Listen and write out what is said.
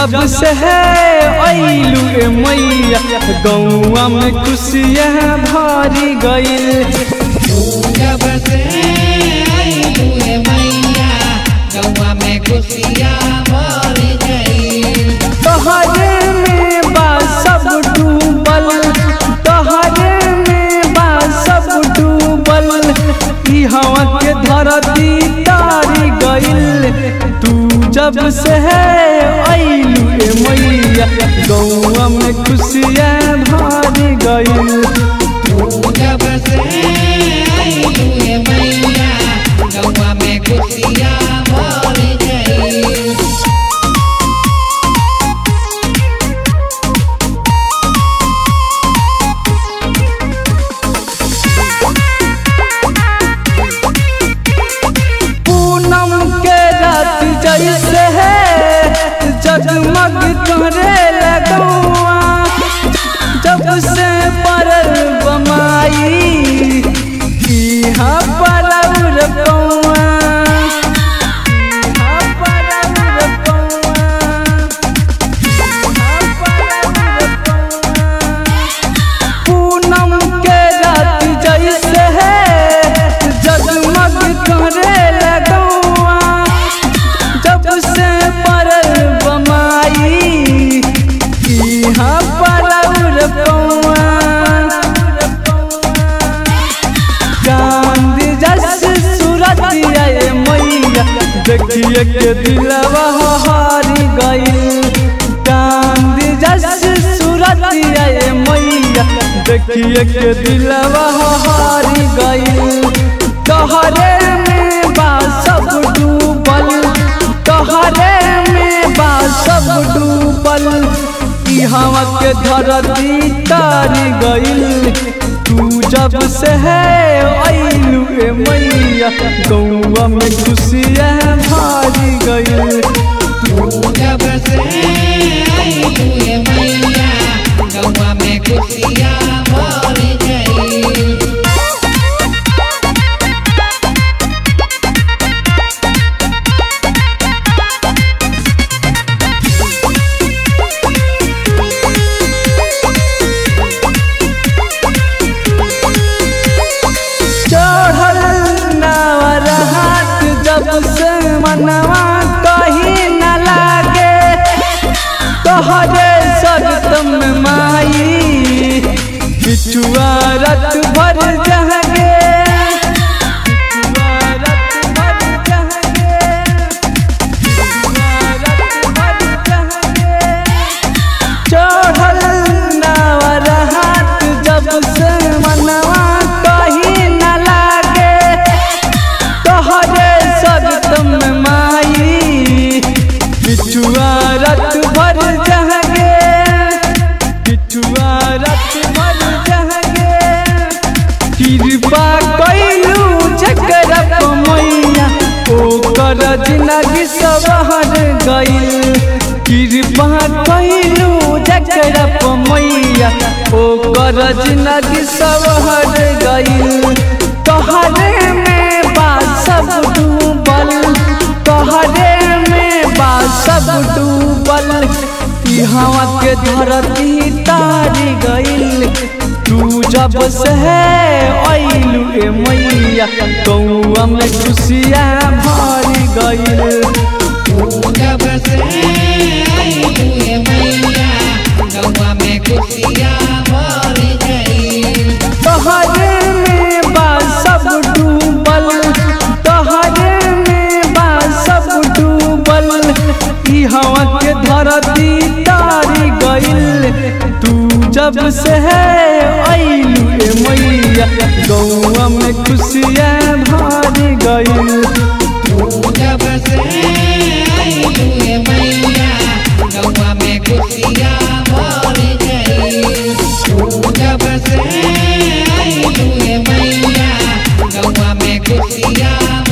जब से है अइलू ए मैया गौआ में खुशियाँ भरी गइल जब से आइलू ए मैया गौआ में खुशियाँ भर गई तोहरे में बा सब डूबल तोहरे में बा सब डूबल ई हवा के धरती तारी गइल तू जब से है अइलू ए मैया गौआ में खुशियाँ भरी गइल जब से आइलू ए मैया गौआ में खुशियाँ भर गई पूनम के रात जैसे है जगमग तोरे लगौआ जब से परल बमाई इहाँ परल कौआ इहाँ परल कौआ इहाँ परल कौआ पूनम के रात जैसे है जगमग करे लगौआ जब से परल बमाई इहाँ परल कौआ चांद जस सूरत आए मैया देखिए के दिलवा हारी गई चांद जस सूरत आए मैया देखिए के दिलवा हारी गई तोहरे में बा सब डूबल तोहरे में बा सब डूबल ई हवा के धरती तारी गइल तू जब से है अइलू ए मैया गौआ में खुशियाँ भारी गइल जब से आइलू ए मैया गौआ में खुशियाँ भर गई चढ़ल नावर हाथ जब से मनवा कहीं न लागे तोहरे सरतम माई बिचुआ रत भर जहगे बिचुआ रत भर जहगे बिचुआ रत भर जहगे चढ़ल नावर हाथ जब से मनवा कहीं न लागे तोहरे सरतम माई बिचुआ रत भर जहगे बिचुआ रत भर जहगे कृपा कैलू जकर मैया ओकर जिंदगी सवहर गइल कृपा कैलू जकर मैया ओकर जिंदगी सवहर गइल तोहरे में बा सब डूबल तोहरे में बा सब डूबल ई हवा के धरती तारी गइल तू जब से है अइलू ए मैया कौआ में खुशियाँ भरी गइल जब से आइलू ए मैया गौआ में खुशियाँ भर गई तोहरे में बा सब डूबल तोहरे में बा सब डूबल ई हवा के धरती तारी गइल तू जब से है अइलू ए मैया गौआ में खुशियाँ भरी गइल जब से आइलू ए मैया गौआ में खुशियाँ भर गई जब से आइलू ए मैया गौआ में खुशियाँ